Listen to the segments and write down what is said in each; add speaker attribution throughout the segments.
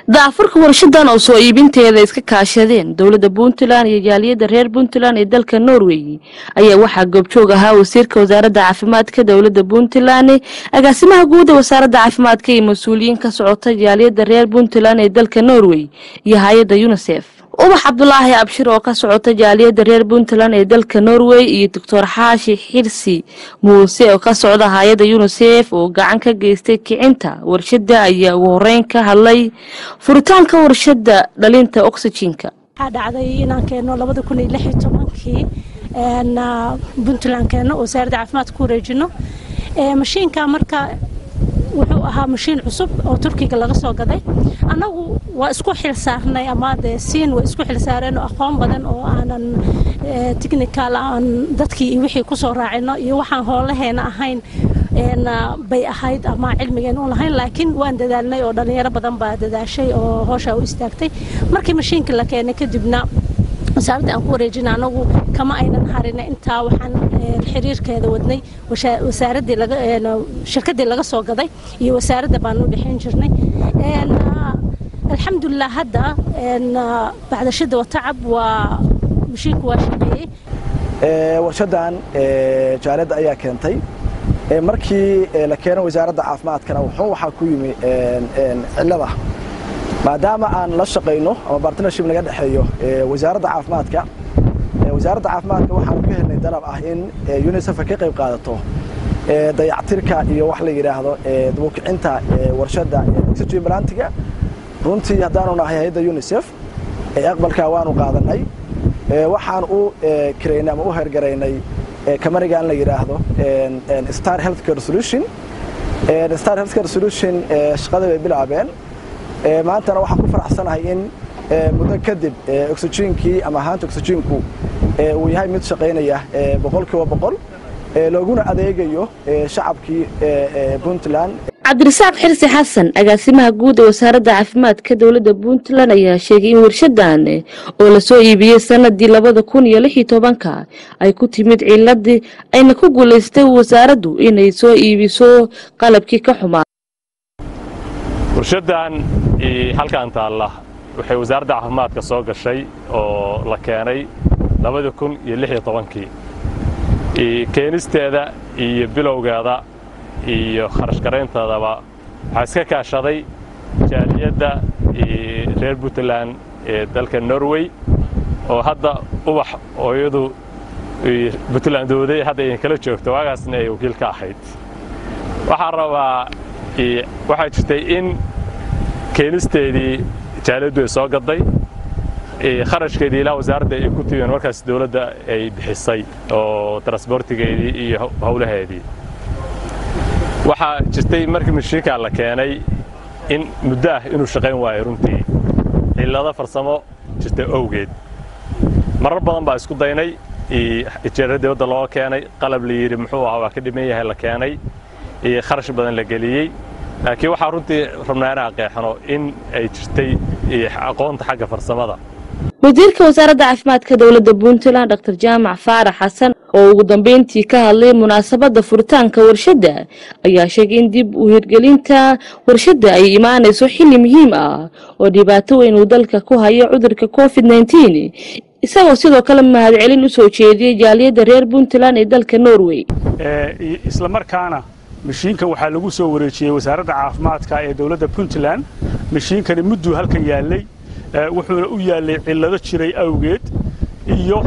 Speaker 1: daafurka warshadan oo soo iibinteeda iska kaashadeen dowladda puntland iyo jaaliyadda reer puntland ee dalka norway ayaa waxaa goobjoog ahaa wasiirka wasaaradda caafimaadka dowladda puntland agaasimaha guud ee wasaaradda caafimaadka iyo mas-uuliyiin ka socota jaaliyadda reer puntland ee dalka norway iyo hay-adda unisef ubax cabdulaahi abshir oo ka socota jaaliyadda reer puntland ee dalka norway iyo doctor xaashi xirsi muuse oo ka socda hay-adda unisef oo gacan ka geystay kicinta warshada ayaa ugu horeyn ka hadlay furitaanka warshada dhalinta oxygenka
Speaker 2: waxaa dhacday inaan keenno labada kun iyo lix iyo tobankii puntland keenno wasaaradda caafimaadka ku wareejino mashiinka marka wuxuu ahaa mashiin cusub oo turkiga laga soo gaday annagu waa isku xilsaarnay ama dee siin waa isku xilsaareen oo aqoon badan oo aanan technical aan dadkii iyo wixii kusoo raacino iyo waxaan hoolaheena ahayn bay ahayd ama cilmigeen u lahayn laakiin waan dadaalnay oo dhallinyaro badan baa dadaashay oo hooshaa u istaagtay markii mashiinka la keenay kadibna wasaaradda aan ku wareejina anagu kama aynan harina intaa waxaan xiriirkeeda wadnay wasaaradii laga shirkadii laga soo gaday iyo wasaaradda baan u dhexayn jirnay alxamdulilah hadda bacdashada watacab waa mashiinku waa shaqeeyey
Speaker 3: warshadan jaaliyadda ayaa keentay markii la keenay wasaaradda caafimaadkana wuxuu waxaa ku yimi cillada maadaama aan la shaqayno ama bartnership naga dhexeeyo wasaaradda caafimaadka wasaaradda caafimaadka waxaanu ka helnay dalab ah in unisef ka qayb qaadato dayactirka iyo wax la yidhaahdo dabukicinta warshadda oxygen balantiga runtii haddaanu nahay hay-adda unisef aqbalkaa waanu qaadanay waxaan u karaynay ama u hergaraynay kamanigan la yidhaahdo star healthcare solution star healthcare solution shaqada bay bilaabeen maantana waxaan ku faraxsanahay in muddo kadib oxygenkii ama ahaanta oxygenku uu yahay mid shaqaynaya boqolkiiba boqol looguna adeegayo shacabkii puntland
Speaker 1: cabdirasaaq xirsi xasan agaasimaha guud ee wasaaradda caafimaadka dowladda puntland ayaa sheegay in warshadan oo lasoo iibiyey sanadii labada kun iyo lix iyo tobanka ay ku timid ciladii ayna ku guulaystay wasaaraddu inay soo iibiso qalabkii ka xumaa
Speaker 4: warshadan halkan taalla waxay wasaaradda caafimaadka soo gashay oo la keenay labada kun iyo lix iyo tobankii keenisteeda iyo bilowgeeda iyo kharash garaynteedaba waxaa iska kaashaday jaaliyadda reer puntland ee dalka norway oo hadda ubax oo iyadu puntland dooday hadda idin kala joogto waagaasna ay wakiil ka ahayd waxaan rabaa waxaa jirtay in keenisteedii jaaliyaddu ay soo gaday kharashkeedii ilaa wasaaradda ay ku timeen markaas dowladda ay bixisay oo transbortigeedii iyo howlaheedii waxaa jirtay markii mashiinkaa la keenay in muddo ah inuu shaqayn waayo runtii cillado farsamo jirta owgeed marar badan baa isku daynay jeera dibadda looga keenay qalab la yidhi muxuu ahaa waa ka dhiman yahay la keenay iyo kharash badan la geliyey laakiin waxaa runtii rabnaa inaan qeexno in ay jirtay aqoonta xagga farsamada
Speaker 1: wasiirka wasaaradda caafimaadka dowladda puntland dr jaamac faarax xasan oo ugu dambeyntii ka hadlay munaasabadda furitaanka warshadda ayaa sheegay in dib u hirgelinta warshadda ay imaanayso xilli muhiim ah oo dhibaato weyn uu dalka ku hayo cudurka covid nneteen isagoo sidoo kale mahadcelin u soo jeediyey jaaliyadda reer puntland ee dalka norway
Speaker 5: isla markaana mashiinkan waxaa lagu soo wareejiyey wasaaradda caafimaadka ee dowladda puntland mashiinkani mudduu halkan yaallay wuxuuna u yaallay cillado jiray awgeed iyo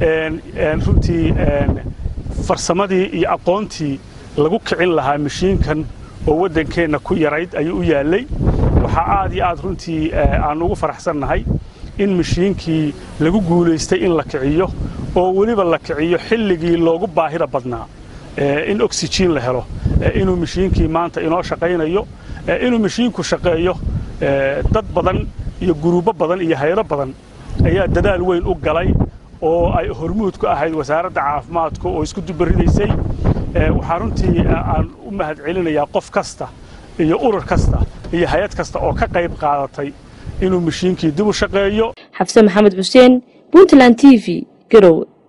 Speaker 5: runtii farsamadii iyo aqoontii lagu kicin lahaa mashiinkan oo waddankeenna ku yarayd ayuu u yaallay waxaa aad iyo aad runtii aan ugu faraxsannahay in mashiinkii lagu guulaystay in la kiciyo oo weliba la kiciyo xilligii loogu baahida badnaa in oxygen la helo inuu mashiinkii maanta inoo shaqaynayo inuu mashiinku shaqeeyo dad badan iyo guruubo badan iyo hayro badan ayaa dadaal weyn u galay oo ay hormuud ku ahayd wasaaradda caafimaadka oo isku dubaridaysay waxaa runtii aan u mahad celinayaa qof kasta iyo urur kasta iyo hay-ad kasta oo ka qayb qaadatay inuu mashiinkii dib u shaqeeyo
Speaker 1: xafse maxamed xuseen puntland t v garowe